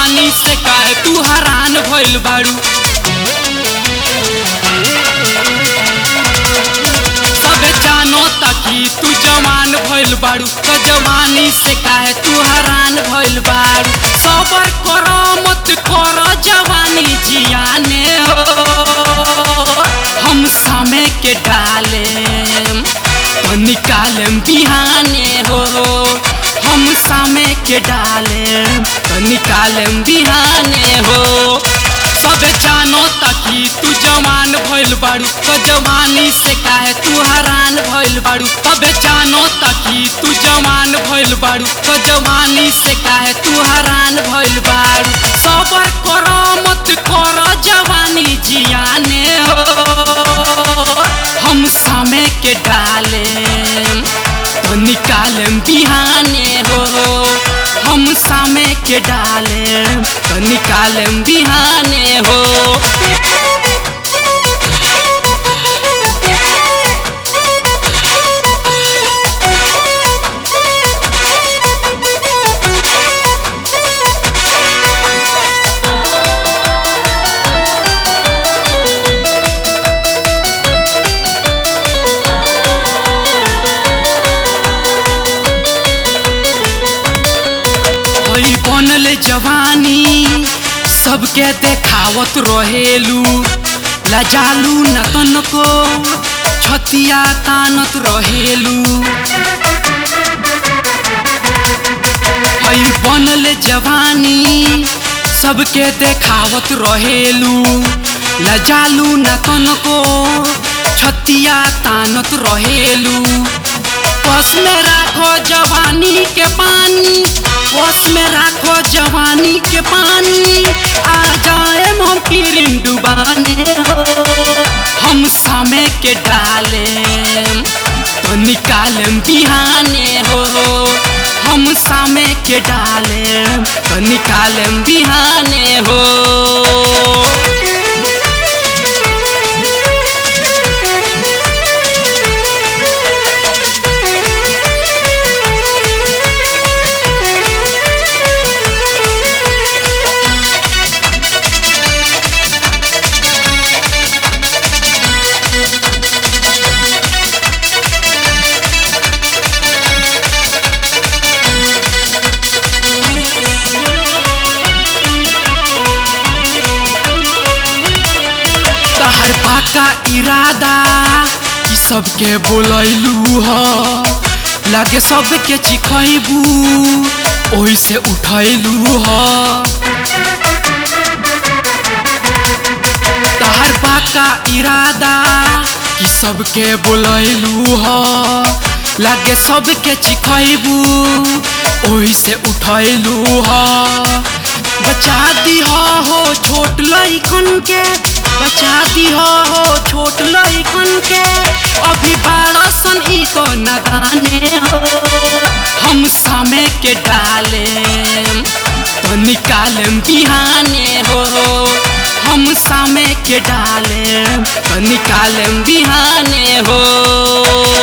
जवानी से काहे तू हैरान भइल बाड़ू सबे जानो ताकि तू जवान भइल बाड़ू तो जवानी से काहे तू हैरान भइल बाड़ू सबर करो मत करो जवानी जियाने हो हम समय के डाले तो निकालम बिहाने हो हम समय के डाले तो निकालम बिहाने हो सबे जानो ताकि तू जवान भइल बाड़ू तो जवानी से काहे तू हैरान भइल बाड़ू सबे जानो ताकि तू जवान भइल बाड़ू तो जवानी से काहे तू हैरान भइल बाड़ू सबर करो मत करो जवानी जियाने हो हम समय के डाले तो निकालम बिहाने हो हम समय के डाले तो निकालम बिहाने हो होई बनल जवानी सबके देखावत रहेलू लजालू न तनको छतिया तानत रहेलू होई बनल जवानी सबके देखावत रहेलू लजालू न तनको छतिया तानत रहेलू बस में राखो जवानी के पानी बस में राखो जवानी के पानी आ जाए हम किरिन डुबाने हो हम समय के डाले तो निकालम बिहाने हो हम समय के डाले तो निकालम बिहाने हो तहर पाका इरादा ई सबके बोलैलू ह लागे सबके चिखैबू ओहि से उठैलू ह तहर पाका इरादा कि सबके बोलैलू ह लागे सबके चिखैबू ओहि से उठैलू ह बचा दिह हो छोट लइकन के बचा दिह हो छोट लइकन के अभी बारह सन ई तो नगाने हो हम समय के डाले तो निकालम बिहाने हो हम समय के डाले तो निकालम बिहाने हो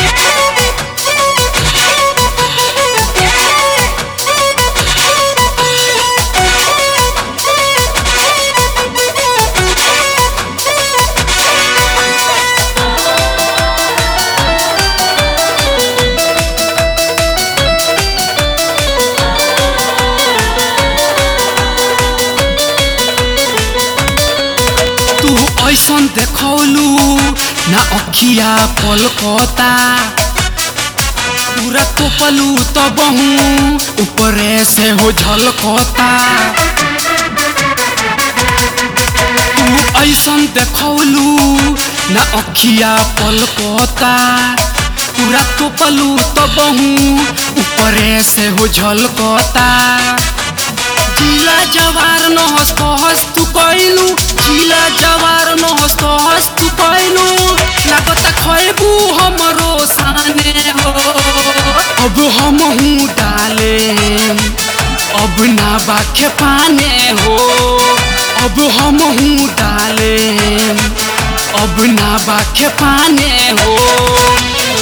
तू ऐसन देखौलू ना अखिया पलकता पूरा तोपलू तो बहु ऊपरे से हो झलकता तू ऐसन देखौलू ना अखिया पलकता पूरा तोपलू तो बहु ऊपरे से हो झलकता जिला जवार न हस कहस तू कैलू जिला जवार न हस कहस तू कैलू लागत खैबू हमरो साने हो अब हम हूँ डाले अब ना बाखे पाने हो अब हम हूँ डाले अब ना बाखे पाने हो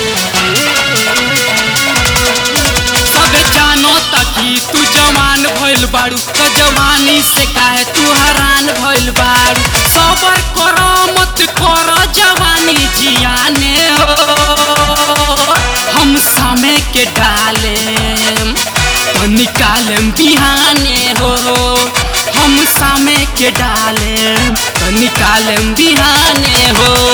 सबे जानो ताकि तू जवान भइल भइल बाड़ू तो जवानी से काहे तू हैरान भइल बाड़ू सबर कर मत कर जवानी जियाने हो हम समय के डाले तो निकालम बिहाने हो हम समय के डाले तो निकालम बिहाने हो